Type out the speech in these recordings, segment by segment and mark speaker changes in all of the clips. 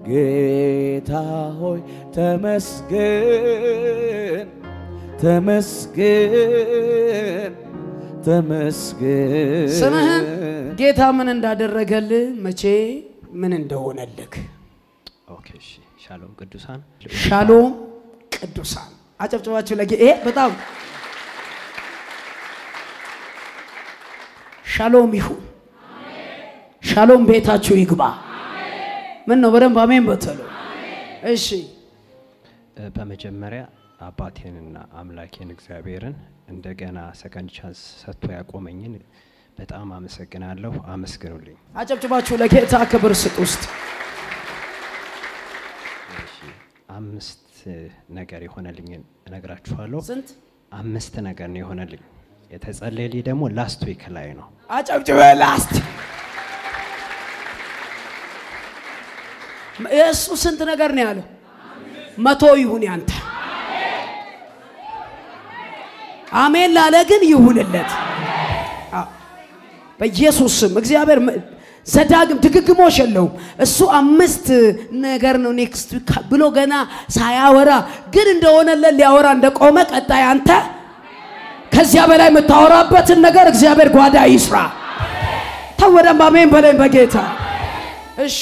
Speaker 1: ጌታ ሆይ ተመስገን ተመስገን ተመስገን
Speaker 2: ስምህን ጌታ ምን እንዳደረገልህ መቼ ምን እንደሆነልህ
Speaker 3: ኦኬ እሺ። ሻሎም ቅዱሳን
Speaker 2: ሻሎም ቅዱሳን አጨብጭባችሁ ለጌ ይሄ በጣም ሻሎም ይሁን። ሻሎም ቤታችሁ ይግባ። ምን ነው በደንብ አሜን በተሉ። እሺ
Speaker 3: እ፣ በመጀመሪያ አባቴንና አምላኬን እግዚአብሔርን እንደገና ሰከንድ ቻንስ ሰጥቶ ያቆመኝን በጣም አመሰግናለሁ። አመስግኑልኝ።
Speaker 2: አጨብጭባችሁ ለጌታ ክብር ስጥ ውስጥ
Speaker 3: እሺ፣ አምስት ነገር የሆነልኝን እነግራችኋለሁ።
Speaker 2: ስንት
Speaker 3: አምስት ነገር ነው የሆነልኝ። የተጸለየልኝ ደግሞ ላስት ዊክ ላይ ነው።
Speaker 2: አጨብጭበ ላስት የእሱ ስንት ነገር ነው ያለው? መቶ ይሁን ያንተ። አሜን ላለ ግን ይሁንለት አዎ። በኢየሱስ ስም እግዚአብሔር መ- ዘዳግም ድግግሞሽ የለውም። እሱ አምስት ነገር ነው ኔክስት ብሎ ገና ሳያወራ ግን እንደሆነለት ሊያወራ እንደቆመ ቀጣይ አንተ ከዚያ በላይ የምታወራበትን ነገር እግዚአብሔር ጓዳ ይስራ። ተወደም አሜን በለኝ በጌታ እሺ።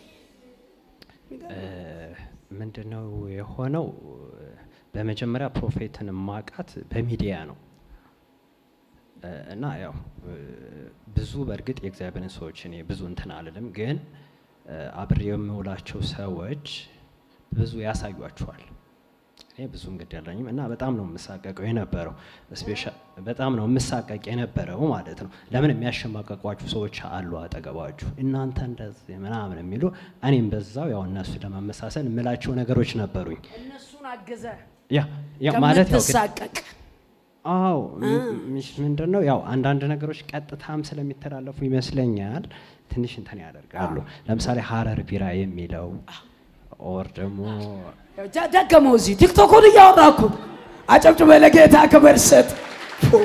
Speaker 3: ምንድነው የሆነው? በመጀመሪያ ፕሮፌትን ማቃት በሚዲያ ነው እ፣ እና ያው እ፣ ብዙ በእርግጥ የእግዚአብሔርን ሰዎች እኔ ብዙ እንትን አልልም፣ ግን እ፣ አብሬ የምውላቸው ሰዎች ብዙ ያሳዩአቸዋል። እኔ ብዙ እንግዲህ ያለኝም እና በጣም ነው የምሳቀቀው የነበረው ስፔሻ- በጣም ነው የምሳቀቅ የነበረው ማለት ነው። ለምን የሚያሸማቀቋችሁ ሰዎች አሉ አጠገባችሁ እናንተ እንደዚህ ምናምን የሚሉ እኔም በዛው ያው እነሱ ለመመሳሰል የምላቸው ነገሮች ነበሩኝ።
Speaker 2: እነሱን አገዘ
Speaker 3: ያ ያ ማለት ያው ግን-
Speaker 2: ከምትሳቀቅ
Speaker 3: አዎ ምንድን ነው ያው አንዳንድ ነገሮች ቀጥታም ስለሚተላለፉ ይመስለኛል ትንሽ እንትን ያደርጋሉ። ለምሳሌ ሀረር ቢራ የሚለው ኦር ደግሞ
Speaker 2: ጃ- ደገመው እዚህ ቲክቶኩን እያወራ እኮ አጨብጭበ ለጌታ ክብር ስጥ። ፉ።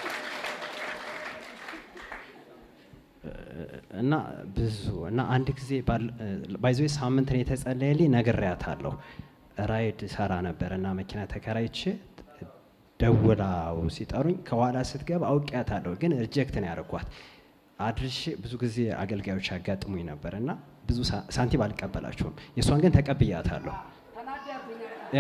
Speaker 3: እና ብዙ እና አንድ ጊዜ ባይዞ ሳምንት ነው የተጸለየልኝ ነግሬያታለሁ። ራይድ ሰራ ነበር እና መኪና ተከራይቼ ደውላው ሲጠሩኝ ከኋላ ስትገባ አውቄያታለሁ፣ ግን ሪጀክት ነው ያደረኳት። አድርሼ ብዙ ጊዜ አገልጋዮች ያጋጥሙኝ ነበር እና ብዙ ሳ- ሳንቲም አልቀበላቸውም። የእሷን ግን ተቀብያታለሁ። ያ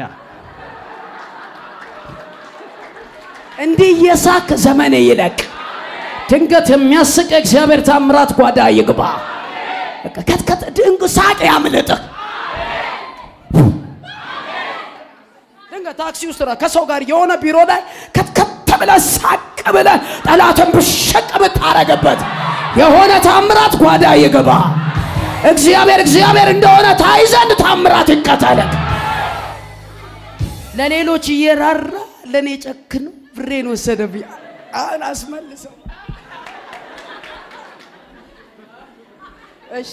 Speaker 2: እንዲህ እየሳክ ዘመን ይለቅ። ድንገት የሚያስቅ እግዚአብሔር ታምራት ጓዳ ይግባ። በቃ ከትከት ድንቅ ሳቅ ያምልጥህ። ድንገት ታክሲ ውስጥ ራ ከሰው ጋር የሆነ ቢሮ ላይ ከትከት ብለህ ሳቅ ብለህ ጠላትን ብሸቅ ብታረግበት የሆነ ታምራት ጓዳ ይግባ። እግዚአብሔር እግዚአብሔር እንደሆነ ታይ ዘንድ ታምራት ይከተልህ። ለሌሎች እየራራ ለእኔ ጨክኖ ብሬን ወሰደብኝ። አሁን አስመልሰው። እሺ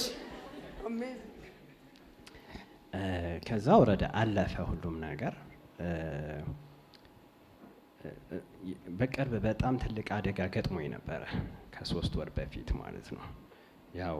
Speaker 3: እ፣ ከዛ ወረደ አለፈ ሁሉም ነገር እ፣ እ፣ በቅርብ በጣም ትልቅ አደጋ ገጥሞኝ ነበረ ከሶስት ወር በፊት ማለት ነው። ያው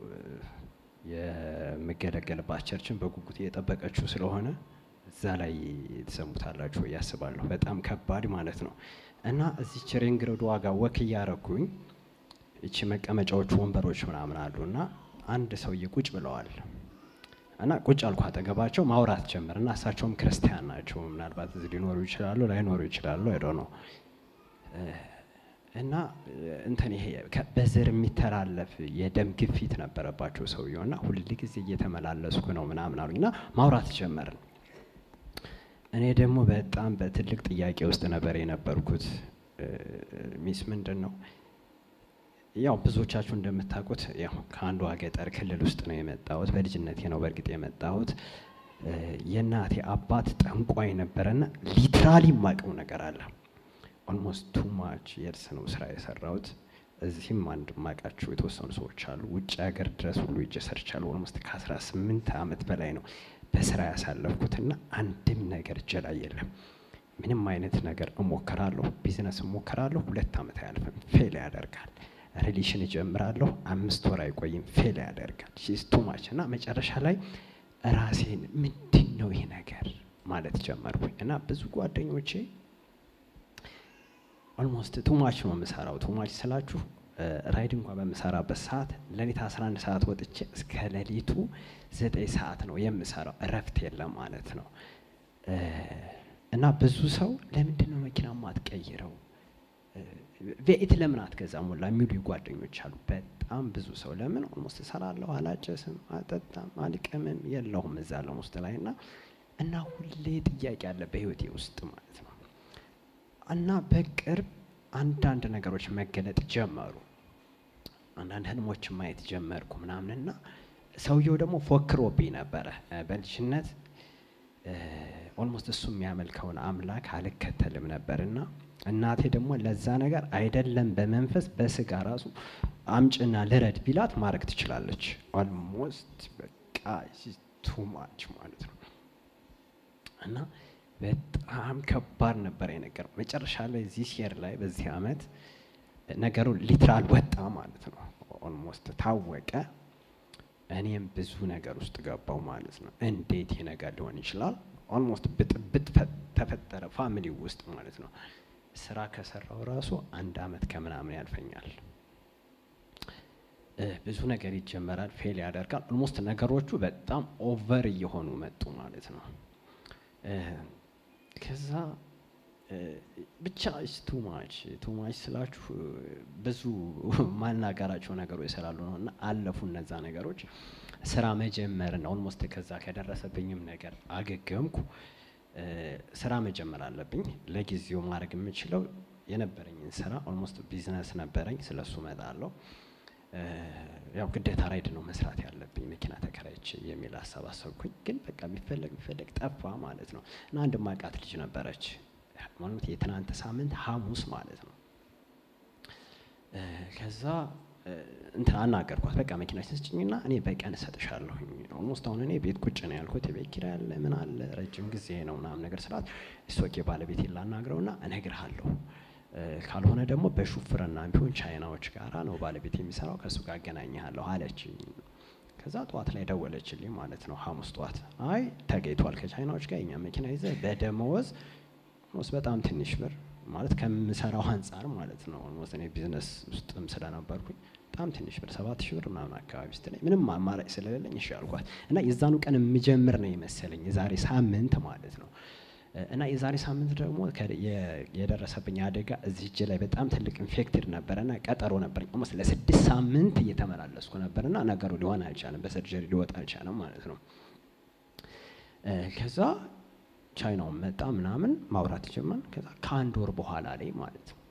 Speaker 3: የምገለገልባት ቸርችን በጉጉት እየጠበቀችው ስለሆነ እዛ ላይ ትሰሙታላችሁ ብዬ አስባለሁ። በጣም ከባድ ማለት ነው እና እዚች ሪንግ ሮድ ዋጋ ወክ እያረኩኝ እቺ መቀመጫዎቹ ወንበሮች ምናምን አሉ እና አንድ ሰውዬ ቁጭ ብለዋል እና ቁጭ አልኩ አጠገባቸው ማውራት ጀመር እና እሳቸውም ክርስቲያን ናቸው። ምናልባት እዚህ ሊኖሩ ይችላሉ ላይኖሩ ይችላሉ አይዶ ነው እና እንትን ይሄ ከ- በዘር የሚተላለፍ የደም ግፊት ነበረባቸው ሰውየው እና ሁል ጊዜ እየተመላለስኩ ነው ምናምን አሉኝ እና ማውራት ጀመርን። እኔ ደግሞ በጣም በትልቅ ጥያቄ ውስጥ ነበር የነበርኩት። እ፣ ሚስ ምንድን ነው ያው ብዙዎቻችሁ እንደምታውቁት ያው ከአንዷ ገጠር ክልል ውስጥ ነው የመጣሁት። በልጅነቴ ነው በእርግጥ የመጣሁት። እ፣ የእናቴ አባት ጠንቋይ ነበረና ሊትራሊ የማውቀው ነገር አለ። ኦልሞስት ቱ ማች የርስ ነው ስራ የሰራሁት። እዚህም አንድ ማውቃቸው የተወሰኑ ሰዎች አሉ። ውጭ ሀገር ድረስ ሁሉ ሄጄ ሰርቻለሁ። ኦልሞስት ከ18 ዓመት በላይ ነው በስራ ያሳለፍኩትና አንድም ነገር እጄ ላይ የለም። ምንም አይነት ነገር እሞክራለሁ፣ ቢዝነስ እሞክራለሁ፣ ሁለት ዓመት አያልፍም፣ ፌል ያደርጋል። ሪሌሽን እጀምራለሁ፣ አምስት ወር አይቆይም፣ ፌል ያደርጋል። ሺስ ቱ ማች እና መጨረሻ ላይ ራሴን ምንድን ነው ይሄ ነገር ማለት ጀመርኩኝ እና ብዙ ጓደኞቼ ኦልሞስት ቱማች ነው የምሰራው። ቱማች ስላችሁ ራይድ እንኳን በምሰራበት ሰዓት ሌሊት 11 ሰዓት ወጥቼ እስከ ሌሊቱ ዘጠኝ ሰዓት ነው የምሰራው። እረፍት የለም ማለት ነው። እና ብዙ ሰው ለምንድን ነው መኪና ማትቀይረው ቬኢት ለምን አትገዛም ሁላ የሚሉ ጓደኞች አሉ። በጣም ብዙ ሰው ለምን ኦልሞስት እሰራለሁ፣ አላጨስም፣ አልጠጣም፣ አልቅምም የለሁም እዛ ለም ውስጥ ላይ እና እና ሁሌ ጥያቄ አለ በህይወቴ ውስጥ ማለት ነው። እና በቅርብ አንዳንድ ነገሮች መገለጥ ጀመሩ። አንዳንድ ህልሞችን ማየት ጀመርኩ ምናምንና ሰውየው ደግሞ ፎክሮብኝ ነበረ በልጅነት ኦልሞስት እሱ የሚያመልከውን አምላክ አልከተልም ነበር እና እናቴ ደግሞ ለዛ ነገር አይደለም በመንፈስ በስጋ ራሱ አምጭና ልረድ ቢላት ማድረግ ትችላለች። ኦልሞስት በቃ ቱማች ማለት ነው እና በጣም ከባድ ነበር የነገር መጨረሻ ላይ ዚህ ሼር ላይ በዚህ አመት ነገሩ ሊትራል ወጣ ማለት ነው። ኦልሞስት ታወቀ። እኔም ብዙ ነገር ውስጥ ገባው ማለት ነው። እንዴት ይህ ነገር ሊሆን ይችላል? ኦልሞስት ብጥብጥ ተፈጠረ ፋሚሊ ውስጥ ማለት ነው። ስራ ከሰራው ራሱ አንድ አመት ከምናምን ያልፈኛል። ብዙ ነገር ይጀመራል፣ ፌል ያደርጋል። ኦልሞስት ነገሮቹ በጣም ኦቨር እየሆኑ መጡ ማለት ነው። ከዛ ብቻ ቱ ማች ቱ ማች ስላችሁ ብዙ ማናገራቸው ነገሮች ስላሉ ነው እና አለፉ እነዛ ነገሮች። ስራ መጀመርን ኦልሞስት ከዛ ከደረሰብኝም ነገር አገገምኩ። ስራ መጀመር አለብኝ። ለጊዜው ማድረግ የምችለው የነበረኝን ስራ ኦልሞስት ቢዝነስ ነበረኝ፣ ስለሱ እመጣለሁ። ያው ግዴታ ራይድ ነው መስራት ያለብኝ መኪና ተከራይቼ የሚል ሀሳብ አሰብኩኝ። ግን በቃ የሚፈለግ የሚፈለግ ጠፋ ማለት ነው እና አንድ ማቃት ልጅ ነበረች ማለት የትናንት ሳምንት ሐሙስ ማለት ነው። ከዛ እንትን አናገርኳት። በቃ መኪና ስጭኝና እኔ በቀን እሰጥሻለሁኝ። ኦልሞስት አሁን እኔ ቤት ቁጭ ነው ያልኩት። የቤት ኪራይ አለ ምን አለ ረጅም ጊዜ ነው ምናምን ነገር ስላት እሶኬ ባለቤት ላናግረውና እነግርሃለሁ ካልሆነ ደግሞ በሹፍርና ቢሆን ቻይናዎች ጋራ ነው ባለቤት የሚሰራው ከእሱ ጋር አገናኝሃለሁ አለችኝ። ከዛ ጠዋት ላይ ደወለችልኝ ማለት ነው ሐሙስ ጠዋት። አይ ተገኝቷል ከቻይናዎች ጋር የኛ መኪና ይዘ በደመወዝ ኦልሞስት በጣም ትንሽ ብር ማለት ከምሰራው አንጻር ማለት ነው። ኦልሞስት እኔ ቢዝነስ ውስጥም ስለነበርኩኝ በጣም ትንሽ ብር ሰባት ሺህ ብር ምናምን አካባቢ ስትለኝ ምንም አማራጭ ስለሌለኝ እሺ አልኳት እና የዛኑ ቀን የምጀምር ነው የመሰለኝ የዛሬ ሳምንት ማለት ነው። እና የዛሬ ሳምንት ደግሞ የደረሰብኝ አደጋ እዚህ እጅ ላይ በጣም ትልቅ ኢንፌክትድ ነበረና ቀጠሮ ነበረኝ። ኦልሞስት ለስድስት ሳምንት እየተመላለስኩ ነበርና ነገሩ ሊሆን አልቻለም፣ በሰርጀሪ ሊወጣ አልቻለም ማለት ነው። ከዛ ቻይናውን መጣ ምናምን ማውራት ጀመር። ከዛ ከአንድ ወር በኋላ ላይ ማለት ነው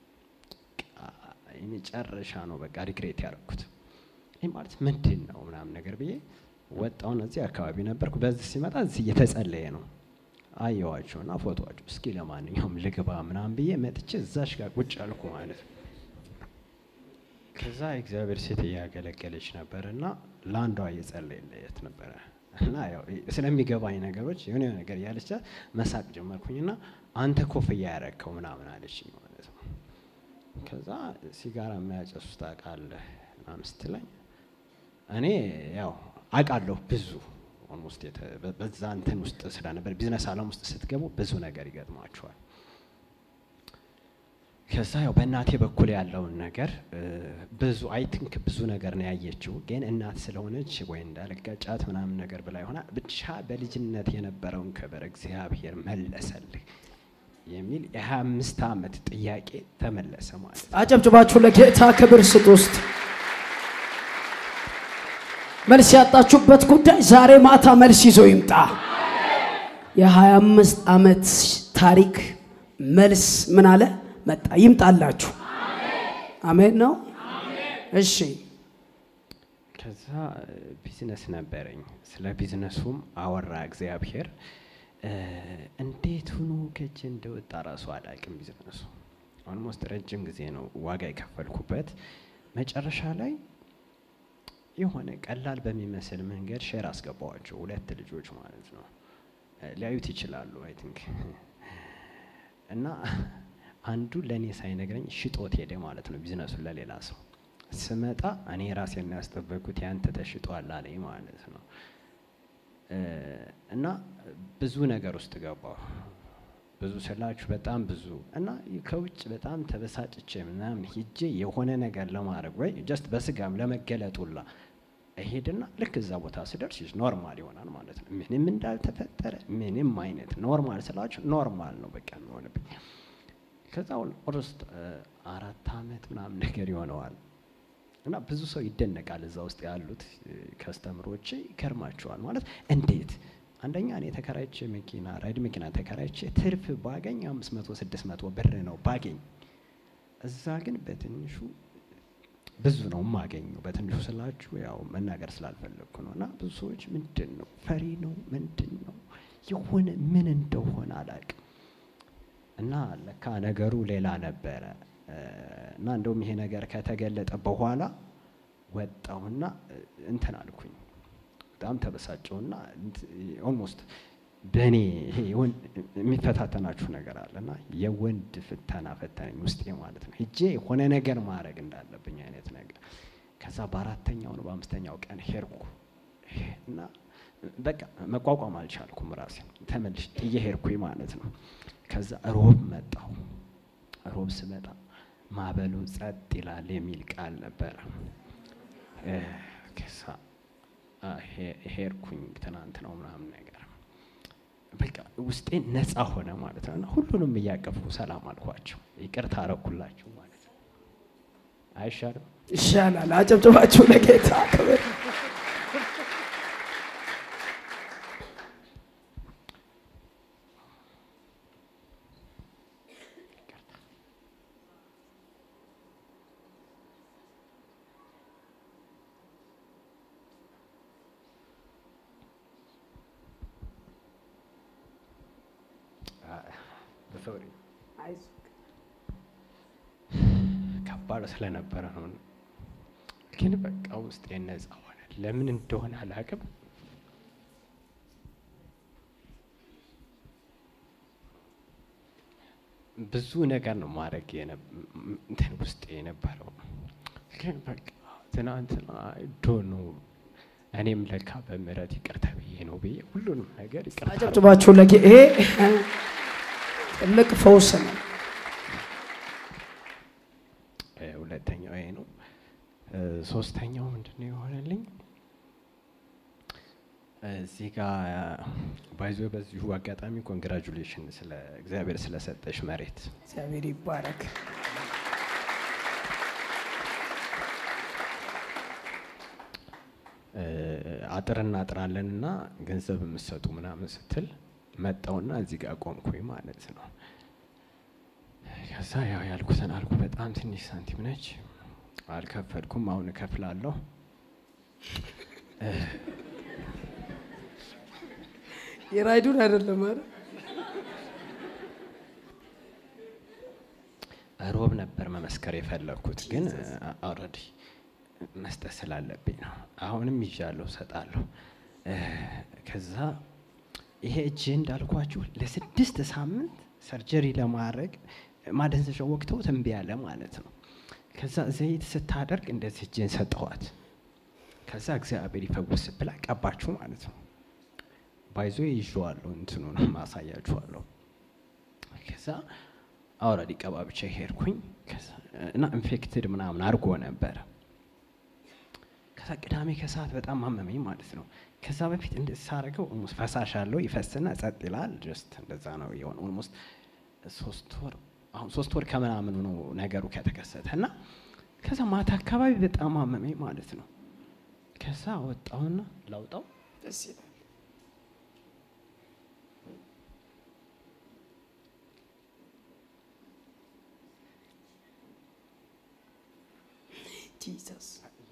Speaker 3: የመጨረሻ ነው በቃ ሪግሬት ያደረኩት። ይህ ማለት ምንድን ነው ምናምን ነገር ብዬ ወጣውን እዚህ አካባቢ ነበርኩ። በዚህ ሲመጣ እዚህ እየተጸለየ ነው አየዋቸውና ፎቶዋቸው እስኪ ለማንኛውም ልግባ ምናምን ብዬ መጥቼ እዛሽ ጋር ቁጭ አልኩ ማለት ነው። ከዛ እግዚአብሔር ሴት እያገለገለች ነበር እና ለአንዷ እየጸለየለት ነበረ እና ያው ስለሚገባኝ ነገሮች የሆነ ነገር እያለች መሳቅ ጀመርኩኝና አንተ ኮፍያ ያረከው ምናምን አለችኝ ማለት ነው። ከዛ ሲጋራ የሚያጨሱ ታውቃለህ ምናምን ስትለኝ እኔ ያው አውቃለሁ ብዙ ኦልሞስት በዛ እንትን ውስጥ ስለነበር ቢዝነስ አለም ውስጥ ስትገቡ ብዙ ነገር ይገጥማቸዋል። ከዛ ያው በእናቴ በኩል ያለውን ነገር ብዙ አይ ቲንክ ብዙ ነገር ነው ያየችው። ግን እናት ስለሆነች ወይ እንዳልጋጫት ምናምን ነገር ብላ ይሆናል ብቻ በልጅነት የነበረውን ክብር እግዚአብሔር መለሰልህ የሚል የሀያ አምስት ዓመት ጥያቄ ተመለሰ ማለት ነው።
Speaker 2: አጨብጭባችሁ ለጌታ ክብር ስጡ። ውስጥ መልስ ያጣችሁበት ጉዳይ ዛሬ ማታ መልስ ይዞ ይምጣ። የሀያ አምስት ዓመት ታሪክ መልስ ምን አለ መጣ ይምጣላችሁ። አሜን ነው። እሺ
Speaker 3: ከዛ ቢዝነስ ነበረኝ። ስለ ቢዝነሱም አወራ እግዚአብሔር። እንዴት ሆኖ ከእጅ እንደወጣ ራሱ አላውቅም። ቢዝነሱ ኦልሞስት ረጅም ጊዜ ነው ዋጋ የከፈልኩበት። መጨረሻ ላይ የሆነ ቀላል በሚመስል መንገድ ሼር አስገባዋቸው። ሁለት ልጆች ማለት ነው ሊያዩት ይችላሉ አይ ቲንክ እና አንዱ ለእኔ ሳይነግረኝ ሽጦት ሄደ ማለት ነው ቢዝነሱን ለሌላ ሰው። ስመጣ እኔ ራሴን ያስጠበቅኩት ያንተ ተሽጧል አለኝ ማለት ነው። እና ብዙ ነገር ውስጥ ገባሁ። ብዙ ስላችሁ በጣም ብዙ እና ከውጭ በጣም ተበሳጭቼ ምናምን ሂጄ የሆነ ነገር ለማድረግ ወይ ጀስት በስጋም ለመገለጡላ እሄድና ልክ እዛ ቦታ ስደርስ ኖርማል ይሆናል ማለት ነው። ምንም እንዳልተፈጠረ ምንም አይነት ኖርማል ስላችሁ ኖርማል ነው በቃ የሚሆንብኝ። ከዛ ኦልሞስት አራት አመት ምናምን ነገር ይሆነዋል እና ብዙ ሰው ይደነቃል። እዛ ውስጥ ያሉት ከስተምሮቼ ይገርማቸዋል። ማለት እንዴት አንደኛ እኔ ተከራይቼ መኪና ራይድ መኪና ተከራይቼ ትርፍ ባገኝ አምስት መቶ ስድስት መቶ ብር ነው ባገኝ። እዛ ግን በትንሹ ብዙ ነው የማገኘው። በትንሹ ስላችሁ ያው መናገር ስላልፈለግኩ ነው። እና ብዙ ሰዎች ምንድን ነው ፈሪ ነው ምንድን ነው የሆነ ምን እንደሆነ አላውቅም። እና ለካ ነገሩ ሌላ ነበረ። እና እንደውም ይሄ ነገር ከተገለጠ በኋላ ወጣሁና እንትን አልኩኝ። በጣም ተበሳጨውና ኦልሞስት በእኔ ይሄ የሚፈታተናችሁ ነገር አለ እና የወንድ ፍተና ፈተነኝ ውስጤ ማለት ነው። ሂጄ የሆነ ነገር ማድረግ እንዳለብኝ አይነት ነገር። ከዛ በአራተኛው ነው በአምስተኛው ቀን ሄድኩ እና በቃ መቋቋም አልቻልኩም። ራሴ ተመልሽ ጥዬ ሄድኩኝ ማለት ነው። ከዛ ሮብ መጣሁ። ሮብ ስመጣ ማዕበሉ ጸጥ ይላል የሚል ቃል ነበረ። ከዛ ሄድኩኝ ትናንት ነው ምናምን ነገር በቃ ውስጤ ነፃ ሆነ ማለት ነው። እና ሁሉንም እያቀፍኩ ሰላም አልኳቸው፣ ይቅርታ አረኩላችሁ ማለት ነው። አይሻልም?
Speaker 2: ይሻላል። አጨብጭባችሁ ለጌታ ክብር።
Speaker 3: ሶሪ ከባድ ስለነበረ ነው። ግን በቃ ውስጤ ነፃ ሆነ። ለምን እንደሆነ አላውቅም። ብዙ ነገር ነው ማድረግ እንትን ውስጤ የነበረው። ግን በቃ ትናንትና ዶኖ እኔም ለካ በምህረት ይቅርታ ብዬ ነው ብዬ ሁሉንም ነገር ይቅርታ
Speaker 2: አጨብጭባችሁ ለጌ ይሄ ትልቅ ፈውስ ነው።
Speaker 3: ሁለተኛው ይሄ ነው። ሶስተኛው ምንድን ነው የሆነልኝ? እዚህ ጋር ባይዞ በዚሁ አጋጣሚ ኮንግራጁሌሽን ስለ እግዚአብሔር ስለሰጠሽ መሬት
Speaker 2: እግዚአብሔር ይባረክ።
Speaker 3: አጥር እናጥራለን እና ገንዘብ የምትሰጡ ምናምን ስትል መጣውና እዚህ ጋር ቆምኩኝ ማለት ነው። ከዛ ያው ያልኩትን አልኩ። በጣም ትንሽ ሳንቲም ነች፣ አልከፈልኩም። አሁን እከፍላለሁ።
Speaker 2: የራይዱን አይደለም አይደል?
Speaker 3: ሮብ ነበር መመስከር የፈለግኩት ግን ኦልሬዲ መስጠት ስላለብኝ ነው። አሁንም ይዣለሁ፣ እሰጣለሁ። ከዛ ይሄ እጅ እንዳልኳችሁ ለስድስት ሳምንት ሰርጀሪ ለማድረግ ማደንዘዣ ወቅተው እምቢ አለ ማለት ነው። ከዛ ዘይት ስታደርግ እንደዚህ እጄን ሰጠኋት። ከዛ እግዚአብሔር ይፈውስ ብላ ቀባችሁ ማለት ነው። ባይዞ ይዤዋለሁ፣ እንትኑን ማሳያችኋለሁ። ከዛ አውረዲ ቀባብቻ ሄድኩኝ እና ኢንፌክትድ ምናምን አድርጎ ነበረ። ከዛ ቅዳሜ ከሰዓት በጣም አመመኝ ማለት ነው። ከዛ በፊት እንደዚህ ሳደርገው ኦልሞስት ፈሳሽ አለው ይፈስና ጸጥ ይላል። ጀስት እንደዛ ነው የሆነ ኦልሞስት ሶስት ወር አሁን ሶስት ወር ከምናምኑ ነው ነገሩ ከተከሰተ እና ከዛ ማታ አካባቢ በጣም አመመኝ ማለት ነው። ከዛ ወጣውና ላውጣው
Speaker 2: ደስ ይላል። ጂሰስ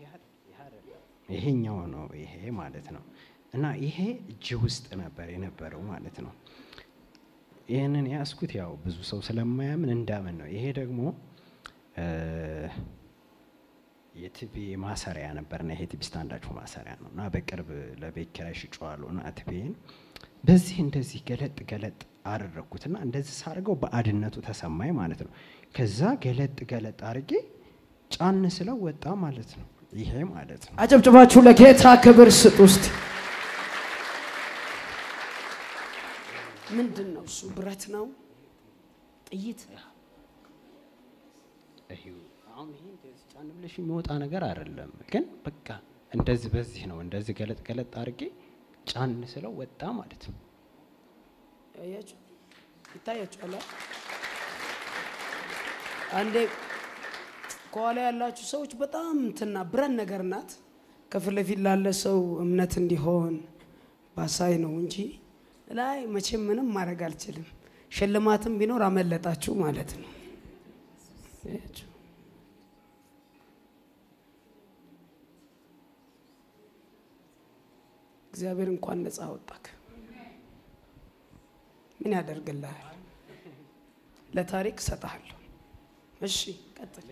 Speaker 3: ይሄኛው ነው ይሄ ማለት ነው። እና ይሄ እጅ ውስጥ ነበር የነበረው ማለት ነው። ይህንን ያስኩት ያው ብዙ ሰው ስለማያምን እንዳምን ነው። ይሄ ደግሞ የቲቪ ማሰሪያ ነበርና ይሄ ቲቪ ስታንዳችሁ ማሰሪያ ነው እና በቅርብ ለቤት ኪራይ ሽጬዋለሁ እና ቲቪን በዚህ እንደዚህ ገለጥ ገለጥ አደረግኩትና እንደዚህ ሳደርገው በአድነቱ ተሰማኝ ማለት ነው። ከዛ ገለጥ ገለጥ አድርጌ ጫን ስለው ወጣ ማለት ነው። ይሄ ማለት ነው።
Speaker 2: አጨብጭባችሁ ለጌታ ክብር ስጡ ውስጥ ምንድን ነው እሱ? ብረት ነው? ጥይት?
Speaker 3: ይሄው አሁን ይሄ እንደዚህ ጫን ብለሽ የሚወጣ ነገር አይደለም፣ ግን በቃ እንደዚህ በዚህ ነው እንደዚህ ገለጥ ገለጥ አድርጌ ጫን ስለው ወጣ ማለት ነው።
Speaker 2: ያያችሁ ይታያችኋል። አ? አንዴ ከኋላ ያላችሁ ሰዎች በጣም እንትና ብረት ነገር ናት። ከፊት ለፊት ላለ ሰው እምነት እንዲሆን ባሳይ ነው እንጂ ላይ መቼም ምንም ማድረግ አልችልም። ሽልማትም ቢኖር አመለጣችሁ ማለት ነው። አያችሁ? እግዚአብሔር እንኳን ነፃ አወጣክ። ምን ያደርግልሃል? ለታሪክ እሰጥሃለሁ። እሺ ቀጥል።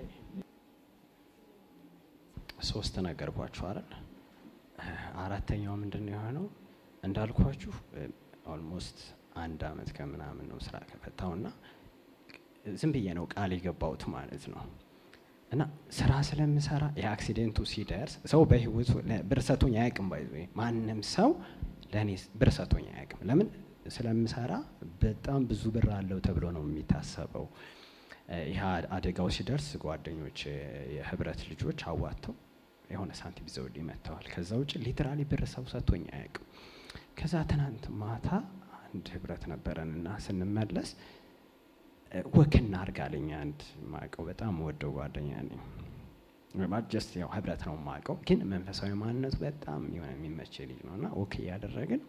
Speaker 3: ሶስት ነገር ቧችሁ አይደል? አራተኛው ምንድን ነው የሆነው? እንዳልኳችሁ ኦልሞስት አንድ አመት ከምናምን ነው ስራ ከፈታውና ዝም ብዬ ነው ቃል የገባሁት ማለት ነው። እና ስራ ስለምሰራ የአክሲደንቱ ሲደርስ ሰው በህይወቱ ብር ሰጥቶኝ አያውቅም። ባይዘ ማንም ሰው ለእኔ ብር ሰጥቶኝ አያውቅም። ለምን ስለምሰራ በጣም ብዙ ብር አለው ተብሎ ነው የሚታሰበው። ይህ አደጋው ሲደርስ ጓደኞች የህብረት ልጆች አዋጥተው የሆነ ሳንቲም ይዘውልኝ መጥተዋል። ከዛ ውጭ ሊትራሊ ብር ሰው ሰጥቶኝ አያውቅም። ከዛ ትናንት ማታ አንድ ህብረት ነበረን እና ስንመለስ ወክ እናድርግ አለኝ። አንድ ማቀው በጣም ወደው ጓደኛ ነኝ። ጀስት ያው ህብረት ነው ማቀው፣ ግን መንፈሳዊ ማንነቱ በጣም የሆነ የሚመች ልጅ ነው እና ወክ እያደረግን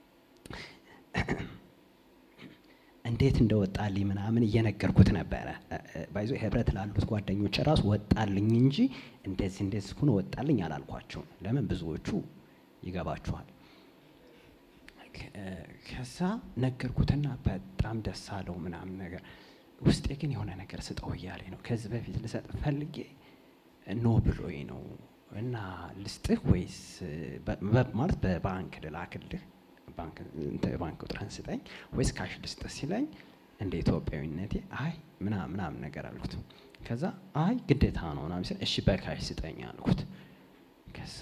Speaker 3: እንዴት እንደወጣልኝ ምናምን እየነገርኩት ነበረ። ባይዞ ህብረት ላሉት ጓደኞች ራሱ ወጣልኝ እንጂ እንደዚህ እንደዚህ ሆኖ ወጣልኝ አላልኳቸውም። ለምን ብዙዎቹ ይገባችኋል። ከዛ ነገርኩትና በጣም ደስ አለው ምናምን ነገር ውስጤ ግን የሆነ ነገር ስጠው እያለኝ ነው። ከዚህ በፊት ልሰጥ ፈልጌ ኖ ብሎኝ ነው እና ልስጥህ ወይስ ማለት በባንክ ልላክልህ ባንክ ቁጥርህን ስጠኝ ወይስ ካሽ ልስጥህ ሲለኝ እንደ ኢትዮጵያዊነቴ አይ ምናምን ምናምን ነገር አልኩት። ከዛ አይ ግዴታ ነው ምናምን ሲል እሺ በካሽ ስጠኝ አልኩት። ከዛ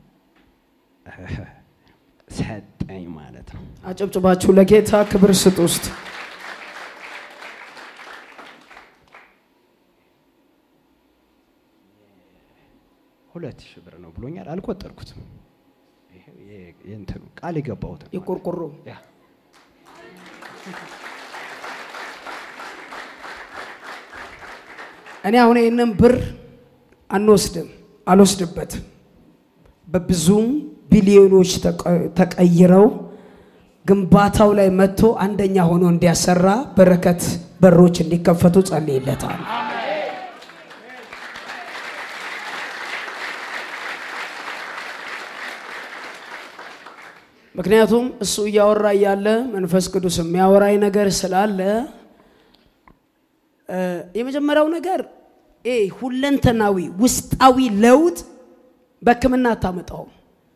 Speaker 3: ሰጠኝ ማለት ነው።
Speaker 2: አጨብጭባችሁ ለጌታ ክብር ስጡ ውስጥ
Speaker 3: ሁለት ሺህ ብር ነው ብሎኛል። አልቆጠርኩትም። እንትኑ ቃል የገባሁት
Speaker 2: የቆርቆሮ እኔ አሁን ይህንን ብር አንወስድም፣ አልወስድበትም። በብዙም ቢሊዮኖች ተቀይረው ግንባታው ላይ መጥቶ አንደኛ ሆኖ እንዲያሰራ በረከት በሮች እንዲከፈቱ ጸልይለታል። ምክንያቱም እሱ እያወራ እያለ መንፈስ ቅዱስ የሚያወራኝ ነገር ስላለ የመጀመሪያው ነገር ሁለንተናዊ ውስጣዊ ለውጥ በሕክምና አታመጣውም።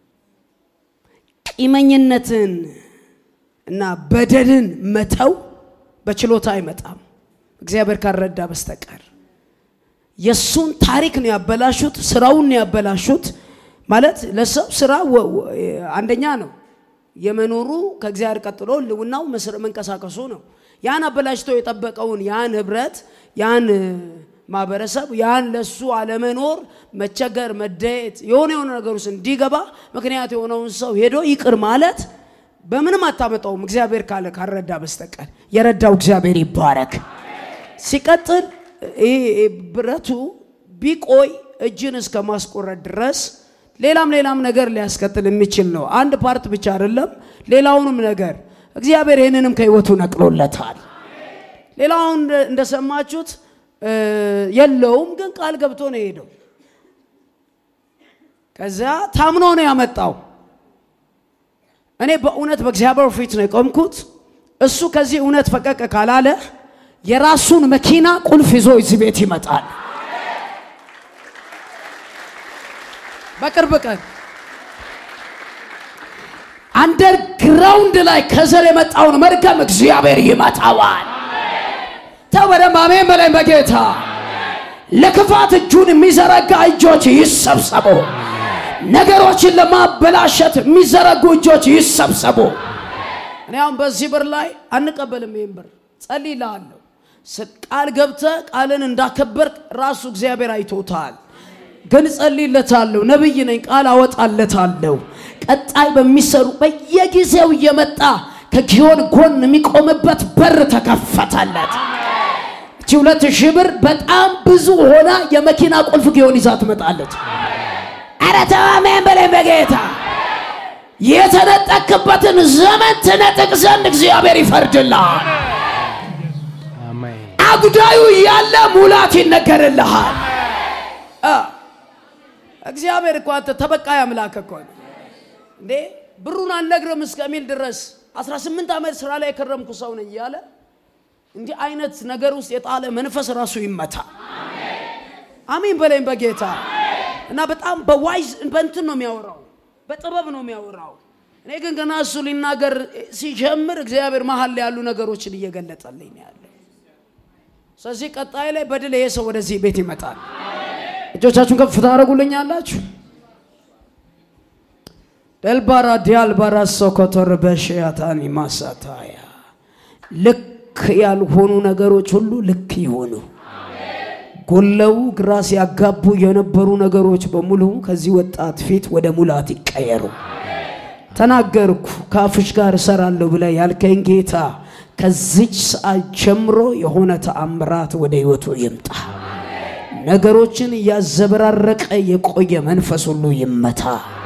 Speaker 2: ቂመኝነትን እና በደልን መተው በችሎታ አይመጣም፣ እግዚአብሔር ካልረዳ በስተቀር። የእሱን ታሪክ ነው ያበላሹት፣ ስራውን ነው ያበላሹት። ማለት ለሰው ስራ አንደኛ ነው የመኖሩ ከእግዚአብሔር ቀጥሎ ልውናው መንቀሳቀሱ ነው። ያን አበላሽቶ የጠበቀውን ያን ህብረት ያን ማህበረሰብ ያን ለሱ አለመኖር መቸገር፣ መደየት የሆነ የሆነ ነገር ውስጥ እንዲገባ ምክንያት የሆነውን ሰው ሄዶ ይቅር ማለት በምንም አታመጣውም እግዚአብሔር ካለ ካልረዳ በስተቀር። የረዳው እግዚአብሔር ይባረክ። ሲቀጥል ብረቱ ቢቆይ እጅን እስከ ማስቆረጥ ድረስ ሌላም ሌላም ነገር ሊያስከትል የሚችል ነው። አንድ ፓርት ብቻ አይደለም፣ ሌላውንም ነገር እግዚአብሔር ይህንንም ከህይወቱ ነቅሎለታል። ሌላውን እንደሰማችሁት የለውም፣ ግን ቃል ገብቶ ነው የሄደው። ከዚያ ታምኖ ነው ያመጣው። እኔ በእውነት በእግዚአብሔር ፊት ነው የቆምኩት። እሱ ከዚህ እውነት ፈቀቅ ካላለ የራሱን መኪና ቁልፍ ይዞ እዚህ ቤት ይመጣል። በቅርብ ቀን አንደርግራውንድ ላይ ከዘር የመጣውን መርገም እግዚአብሔር ይመታዋል። ተው በደንብ አሜን በላይ በጌታ ለክፋት እጁን የሚዘረጋ እጆች ይሰብሰቡ። ነገሮችን ለማበላሸት የሚዘረጉ እጆች ይሰብሰቡ። እኔ አሁን በዚህ ብር ላይ አንቀበልም። ይህን ብር ጸልይልሃለሁ። ቃል ገብተህ ቃልን እንዳከበርክ ራሱ እግዚአብሔር አይቶታል። ግን ጸልይለታለሁ። ነብይ ነኝ፣ ቃል አወጣለታለሁ። ቀጣይ በሚሰሩ በየጊዜው እየመጣ ከጊዮን ጎን የሚቆምበት በር ተከፈተለት። እቺ ሁለት ሺህ ብር በጣም ብዙ ሆና የመኪና ቁልፍ ጊዮን ይዛ ትመጣለች። ኧረ ተው አሜን በለኝ በጌታ የተነጠቅበትን ዘመን ትነጥቅ ዘንድ እግዚአብሔር ይፈርድልሃል።
Speaker 3: አሜን
Speaker 2: አጉዳዩ እያለ ሙላት ይነገርልሃል። አ እግዚአብሔር እኮ አንተ ተበቃይ አምላክ እኮ ነው እንዴ! ብሩን አልነግርም እስከሚል ድረስ 18 ዓመት ስራ ላይ የከረምኩ ሰው ነኝ እያለ እንዲህ አይነት ነገር ውስጥ የጣለ መንፈስ ራሱ ይመታ። አሜን በለኝ በጌታ እና በጣም በዋይዝ በእንትን ነው የሚያወራው፣ በጥበብ ነው የሚያወራው። እኔ ግን ገና እሱ ሊናገር ሲጀምር እግዚአብሔር መሀል ላይ ያሉ ነገሮችን እየገለጠልኝ ነው ያለ። ስለዚህ ቀጣይ ላይ በድል ይሄ ሰው ወደዚህ ቤት ይመጣል። እጆቻችሁን ከፍ ታደርጉልኛላችሁ። ደልባራ ዲያልባራ ሶኮቶር በሽያታኒ ማሳታያ ልክ ያልሆኑ ነገሮች ሁሉ ልክ ይሆኑ። ጎለው ግራ ሲያጋቡ የነበሩ ነገሮች በሙሉ ከዚህ ወጣት ፊት ወደ ሙላት ይቀየሩ። ተናገርኩ ከአፍሽ ጋር እሰራለሁ ብለህ ያልከኝ ጌታ ከዚች ሰዓት ጀምሮ የሆነ ተአምራት ወደ ህይወቱ ይምጣ። ነገሮችን እያዘበራረቀ የቆየ መንፈስ ሁሉ ይመታ።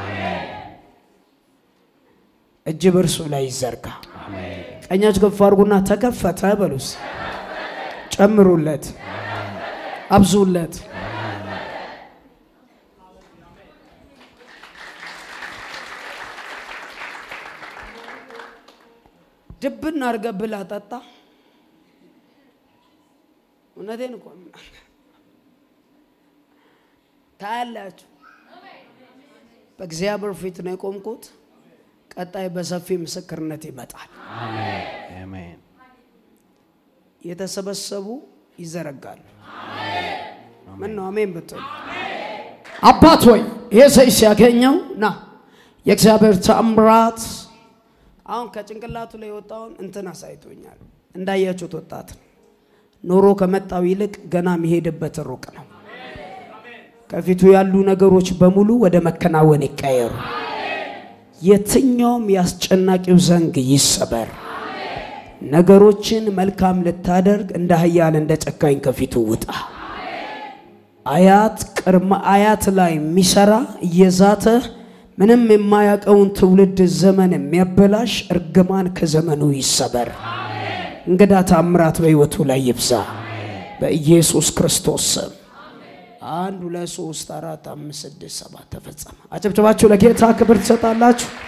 Speaker 2: እጅ በእርሱ ላይ ይዘርጋ። ቀኛች ከፍ አድርጉና ተከፈተ በሉስ። ጨምሩለት፣ አብዙለት። ድብን አድርገህ ብላ ጠጣ። እውነቴን እኮ ነው። ታያላችሁ። በእግዚአብሔር ፊት ነው የቆምኩት። ቀጣይ በሰፊ ምስክርነት ይመጣል።
Speaker 3: አሜን
Speaker 2: የተሰበሰቡ ይዘረጋሉ። ምን ነው አሜን ብትሉ አባት ሆይ ይሄ ሰው ሲያገኘው ና የእግዚአብሔር ተአምራት አሁን ከጭንቅላቱ ላይ የወጣውን እንትን አሳይቶኛል። እንዳያችሁት ወጣት ነው። ኖሮ ከመጣው ይልቅ ገና የሚሄድበት ሩቅ ነው። ከፊቱ ያሉ ነገሮች በሙሉ ወደ መከናወን ይቀየሩ። የትኛውም ያስጨናቂው ዘንግ ይሰበር። ነገሮችን መልካም ልታደርግ እንደ ኃያል እንደ ጨካኝ ከፊቱ ውጣ። አያት ቅድመ አያት ላይ የሚሰራ እየዛተ ምንም የማያውቀውን ትውልድ ዘመን የሚያበላሽ እርግማን ከዘመኑ ይሰበር። እንግዳ ታምራት በሕይወቱ ላይ ይብዛ በኢየሱስ ክርስቶስ ስም። አንድ ሁለት ሶስት አራት አምስት ስድስት ሰባት ተፈጸመ። አጨብጨባችሁ ለጌታ ክብር ትሰጣላችሁ።